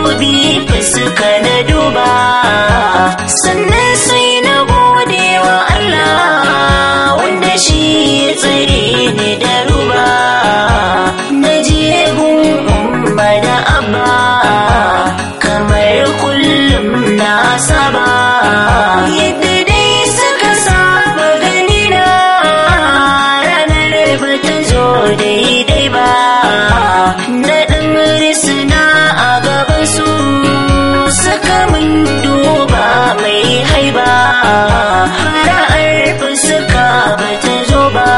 madubi fuska na duba sannan sai na gode wa Allah wanda shi ya tsare ni da ruba na je gun umma da abba kamar kullum na saba yadda dai suka saba gani na ranar ba ta zo daidai ba na ɗan risina a gaban su suka min duba mai haiba fara'ar fuska ba ta zo ba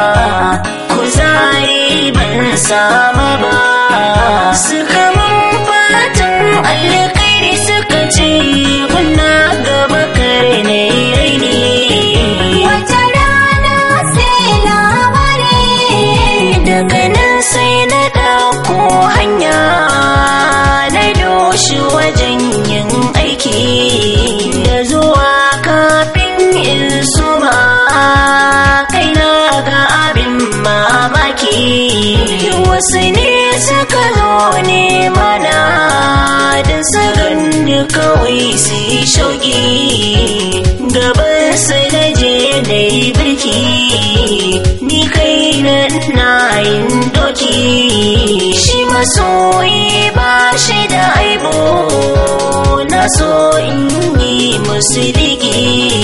kuzari ban sama ba suka mun fatan alkairi suka ce kuna gaba kare ne raini Wata rana sai labari daga nan sai na ɗauko hanya na doshi wajen yin aiki da zuwa kafin in suma kaina ga abin mamaki wasu ne suka zo ne mana da sagan da kawai su yi shauki gaban sai na je da yi birki ni kai na na yin doki shi masoyi ba shi da aibo na so in yi musu digi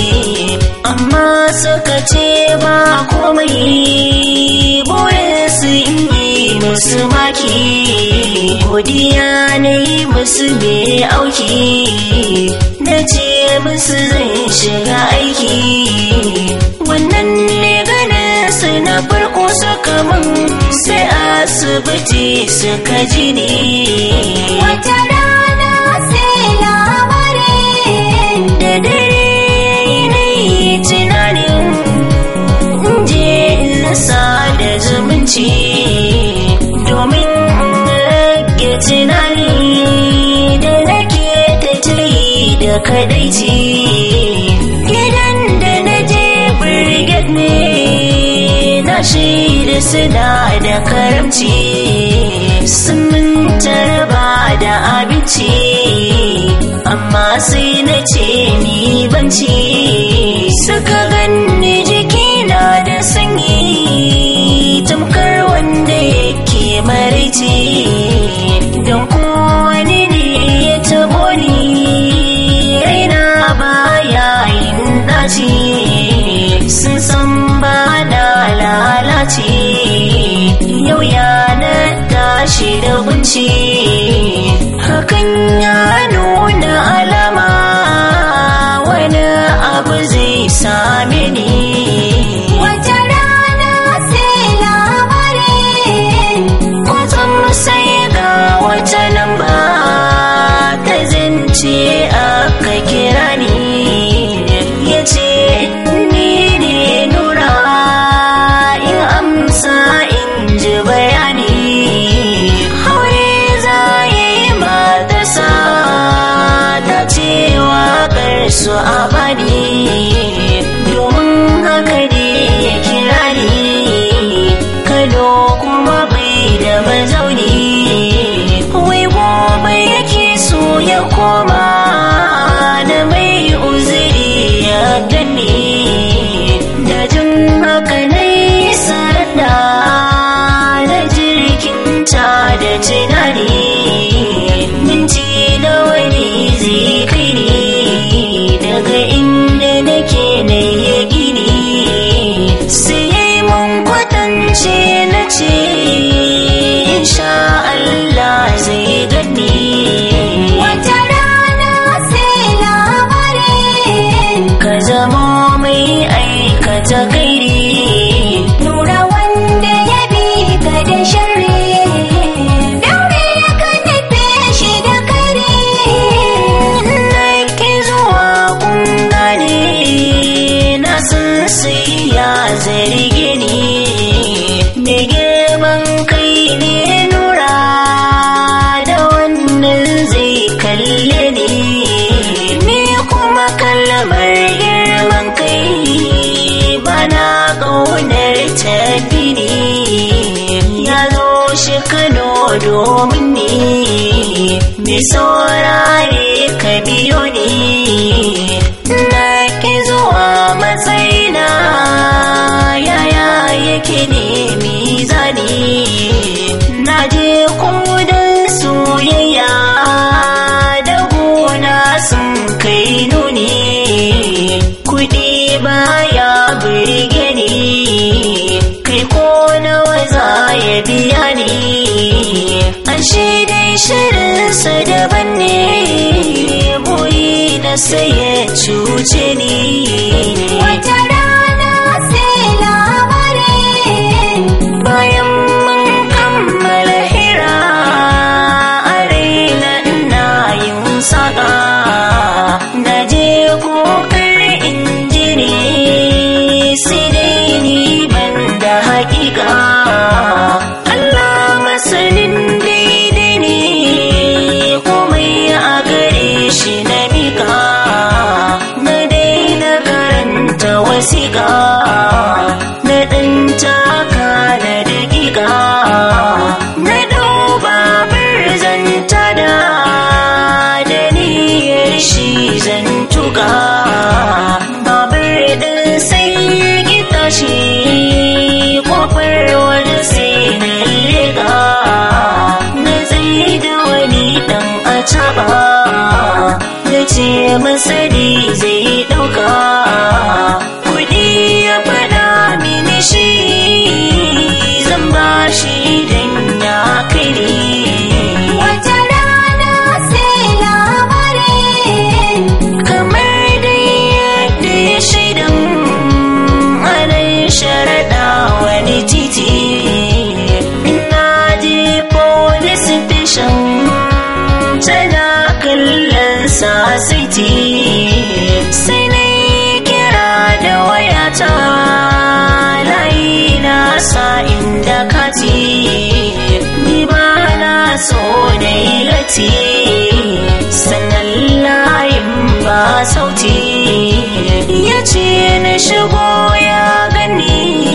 amma suka ce ba komai burin su in yi musu maki godiya na yi musu mai auki na ce musu zan shiga aiki wannan ne ganin su na farko suka min sai asibiti suka ji ni Wata rana sai labari da dare na yi tunanin in je in sada zumunci domin in rage tunani da nake ta tayi da kadaici gidan da na je brigade ne na shaida suna da karamci sun min tarba da abinci amma sai na ce ni banci suka ganni jikina da sanyi tamkar wanda yake maraice don kowane ne ya tabo ni raina baya yin dace sun san ba na lalace yau ya na tashi da kunci hakan ya nuna alama wani abu zai same ni Wata rana sai labari kwatsam sai ga wata lamba ta zance aka kira ni ya ce ni ne nura in amsa in ji bayani haure za yi matasa ta cewa su a bani domin haka ne ya kira ni kano kuma bai da mazauni wai gobe yake so ya koma na mai uzuri ya gani da jin haka na yi sarda na jirgin ta da tunani minti nawa ne zai kai ni daga inda nake na yi gini sai ya yi mun kwatance na ce insha Allah zai gani Wata rana sai labari ka zama mai aikata gairi Nura wanda ya bi ka da sharri Daure ka nufe shi da kare na ki zuwa kun gane na san sai ya zarge ni me girman kai ne nura da wannan zai kalle ni ni kuma kalmar girman kai bana ƙaunar tafi ni ya zo shi kano domin ni mai saurare ka biyo ni na ki zuwa matsayina yaya yake ne mizani na je kudin soyayya da gona sun kai nuni kudi baya birge ni kai ko nawa za ya biya ni ashe dai shirinsa daban ne boyi na sai ya cuce ni Wata rana sai labarin bayan mun kammala hira a raina ina yin saƙa na je kokar injini sai dai ni ban da haƙiƙa Allah masanin daidai ne komai a gare shi na miƙa na daina karanta wasiƙa na ɗan taka na daƙiƙa na duba birzanta da da niyyar shi zan tuka babur ɗin sai gita shi kofar wani sai na leƙa na tsaye da wani ɗan a caɓa ya ce masari zai ɗauka kuɗi ya faɗa mini shi zan ba shi idan ya kai ni Wata rana sai labarin kamar dai yadda ya shaidan anan sharaɗa wani titi ina je police station tana kallon sa city sai na yi kira da wayata layi na sa inda kati ni ba na so na yi lati sannan layin ba sauti ya ce na shigo ya gani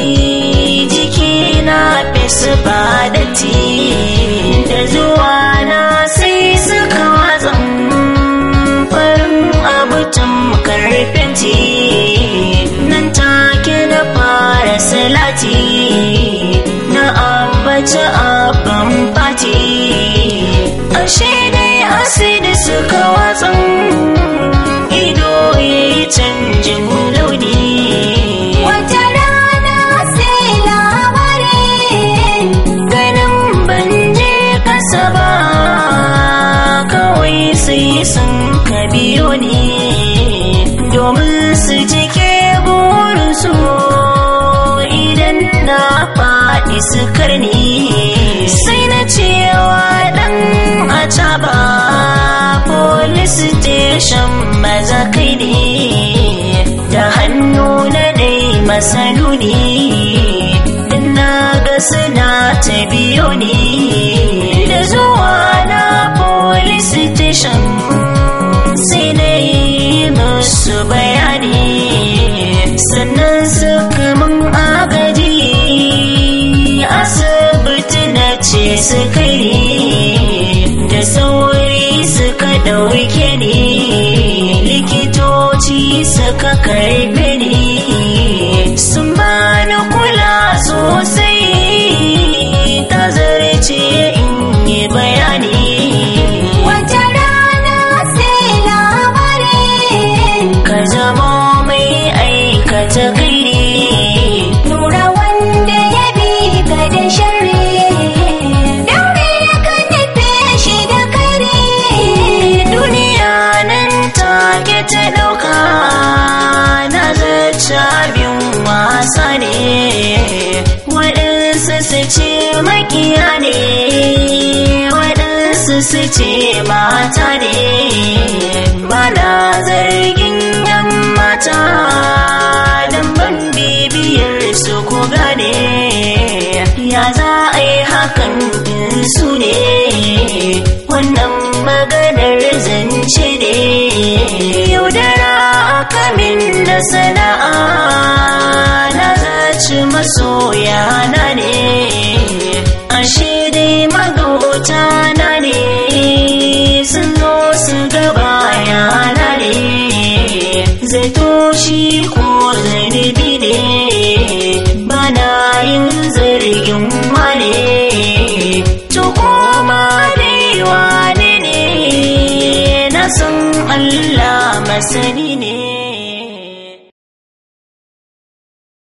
jiki na fesu ba datti da zuwa na sai suka watsan farin abu tamkar fenti nan take na fara salati na ambaci abin fati ashe dai asidi suka watsan ido ya yi canjin launi Wata rana sai labarin ganin ban je kasa ba kawai sai sun ka biyo ni domin su cike burinsu idan na faɗi su karni sai na cewa ɗan a caba police station maza kai ne da hannu na dai masanuni na ga suna ta biyo ni da zuwa na police station sai na yi musu bayani sannan suka mun agaji asibiti na ce su kai ni da sauri suka ɗauke ni likitoci suka karbe ni sun bani kula sosai ta zarce in yi bayani Wata rana sai labarin ka zama mai aikata gairi Nura wanda ya bi ka da sharri Daure ka nufe shi da kare duniya nan take ta ɗauka na zaci abin wasa ne waɗansu su ce makiya ne waɗansu su ce mata ne ba na zargin yan mata don ban bibiyar su ko gane ya za a yi hakan in su ne wannan maganar zance ne yaudara aka min da sana'a na zaci masoya na ne ashe dai magauta na ne sun zo su gaba yana ne zato shi ko zanibi ne bana yin zargin wane to koma dai wane ne na san Allah masani ne